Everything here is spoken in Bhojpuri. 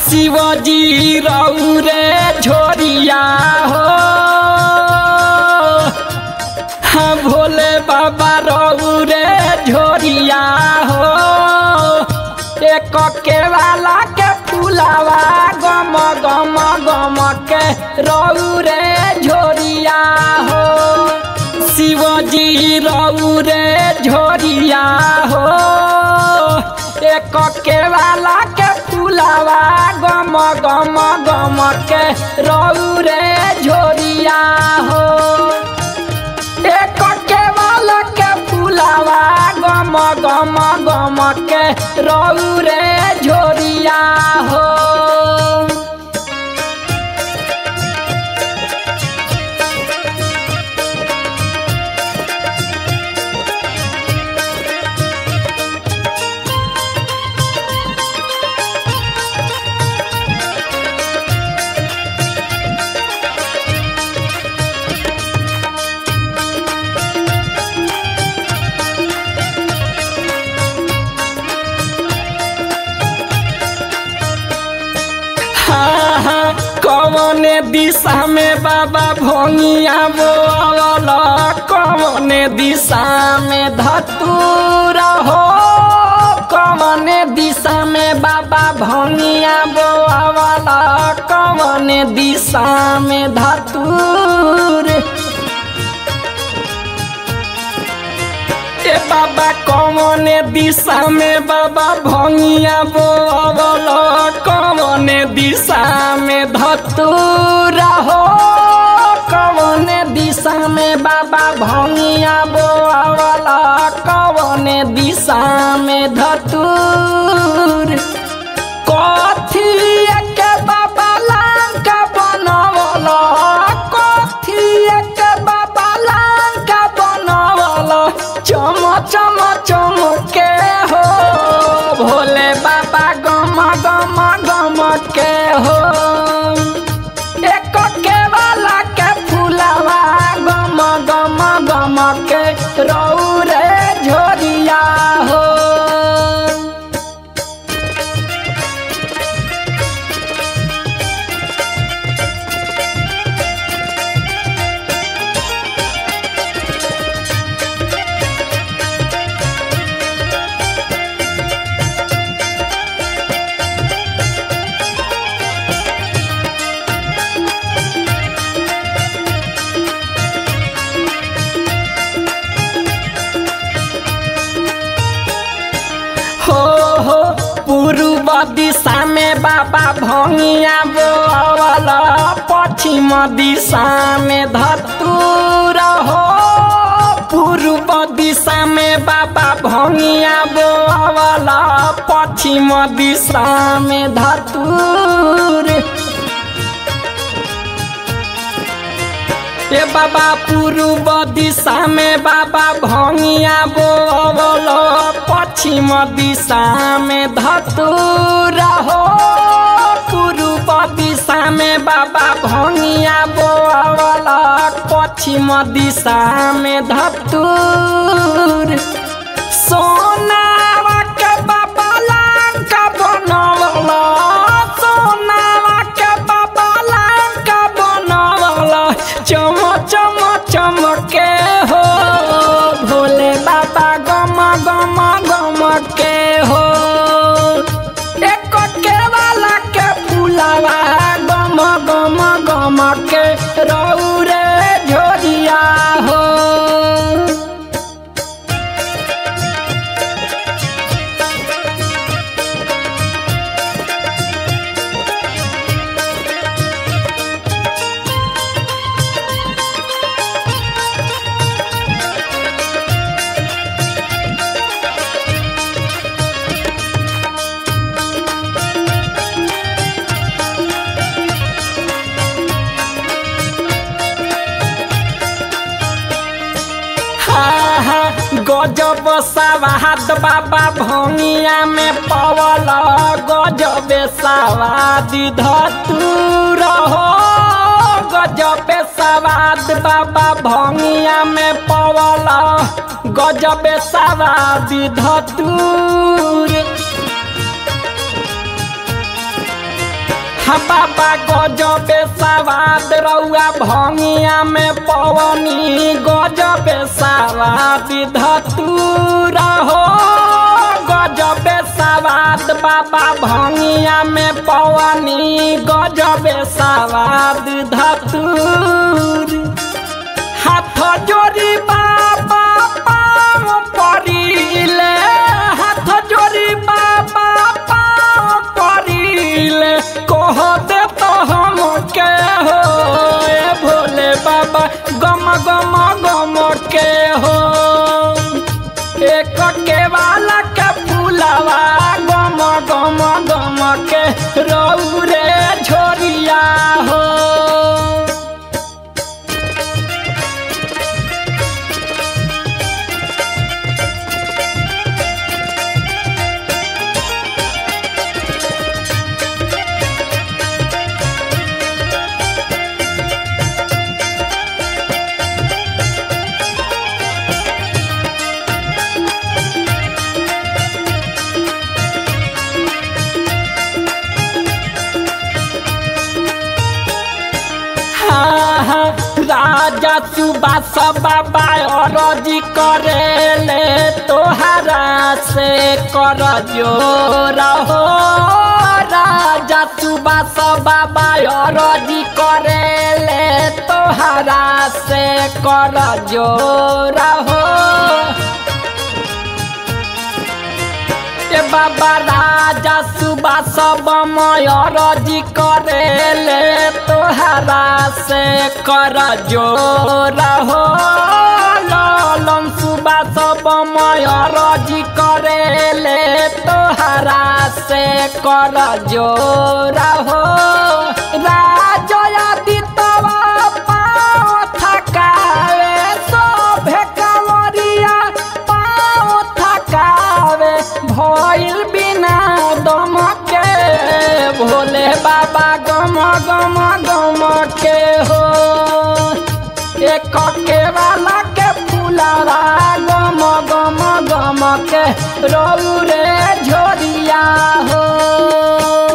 शिवजी रऊ रे झोरिया हो हाँ भोले बाबा रऊ रे झोरिया हो एक केवाला के फुलावा गम गम गम के रऊ रे झोरिया हो शिवजी रऊ रे झोरिया हो एक केवाला के फुलावा गम गम गम के रऊ रे झोरिया हो एक केवाला के फुलावा गम गम गम के रऊ रे झोरिया हो हाँ हाँ कौन दिशा में बाबा भोंगिया बोल कौन दिशा में धतूरा हो कौन दिशा में बाबा भोंगिया बोल कौन दिशा में धतूर ए बाबा कौन दिशा में बाबा भंगिया बोल कौन दिशा में धतूरा हो कौन दिशा में बाबा भंगिया बोल कौन दिशा में धतूर कथी के बाबा लंका बनवल कथी के बाबा लंका बनवल चम चम चम के हो भोले बाबा गम गम गम के हो एक के वाला के फुलावा गम गम गम के रऊ रे झोरिया हो हो हो पूर्व दिशा में बाबा भंगिया बोल पश्चिम दिशा में धतूर हो पूर्व दिशा में बाबा भंगिया बोल पश्चिम दिशा में धतूर ए बाबा पूर्व दिशा में बाबा भंगिया बोल पश्चिम दिशा में धतूरा हो पूर्व दिशा में बाबा भंगिया बोल पश्चिम दिशा में धतूर सोनावा के बाबा लंका बनवल सोनावा के बाबा लंका बनवल चम चम चम के हो भोले बाबा गम गम गम के हो एक के वाला के फुलावा गम गम गम के रऊ रे झोरिया हो गजब सवाद बाबा भंगिया में पवल गजब सवाद धतूर हो गजब सवाद बाबा भंगिया में पवल गजब सवाद धतूर हा बाबा गजबे सवाद रउआ भंगिया में पवनी गजबे सवाद धतूरा हो गजबे सवाद बाबा भंगिया में पवनी गजबे सवाद धतूर हाथ जोड़ी बाबा पाँव परिले हाथ जोड़ी बाबा पाँव परिले कह दे तो हम के हो ए भोले बाबा गम गम गम के हो एक के वाला के फूलवा गम गम गम के रौरे झोरिया हो हाँ, हाँ, राजा सुबास बाबा अरजी करेले तोहरा से कर जोर हो राजा सुबास बाबा अरजी करेले तोहरा से कर जोर हो ए बाबा राजा सुबह सब मयरजी करेले तोहरा से कर जोर हो ललन सुबह सब मयरजी करेले तोहरा से कर जोर हो राजया दितवा पाँव थकावे सोभे कंवरिया पाँव थकावे भइल बिना दम के भोले बाबा गम गम गम के हो एक के वाला के फुलारा गम गम गम के रौरे झोरिया हो